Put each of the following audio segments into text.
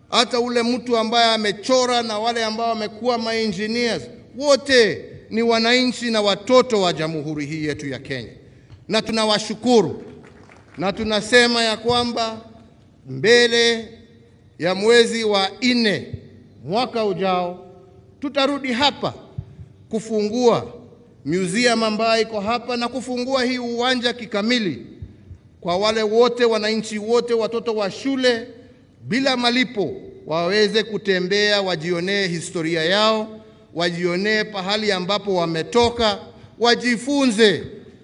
hata ule mtu ambaye amechora na wale ambao wamekuwa maengineers, wote ni wananchi na watoto wa jamhuri hii yetu ya Kenya, na tunawashukuru na tunasema ya kwamba mbele ya mwezi wa nne mwaka ujao tutarudi hapa kufungua museum ambayo iko hapa na kufungua hii uwanja kikamili kwa wale wote wananchi wote, watoto wa shule bila malipo waweze kutembea, wajionee historia yao, wajionee pahali ambapo wametoka, wajifunze,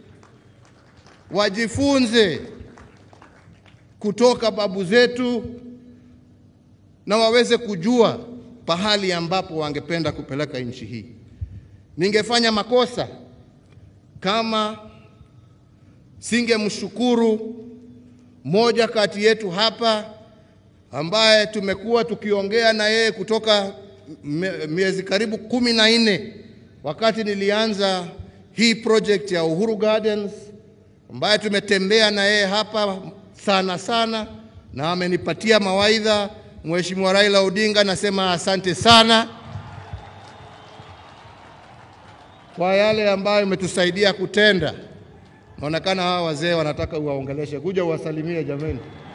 wajifunze kutoka babu zetu na waweze kujua pahali ambapo wangependa kupeleka nchi hii. Ningefanya makosa kama singemshukuru mmoja kati yetu hapa ambaye tumekuwa tukiongea na yeye kutoka miezi karibu kumi na nne wakati nilianza hii project ya Uhuru Gardens, ambaye tumetembea na yeye hapa sana sana na amenipatia mawaidha. Mheshimiwa Raila Odinga, nasema asante sana kwa yale ambayo umetusaidia kutenda. Naonekana hawa wazee wanataka uwaongeleshe, kuja uwasalimie jameni.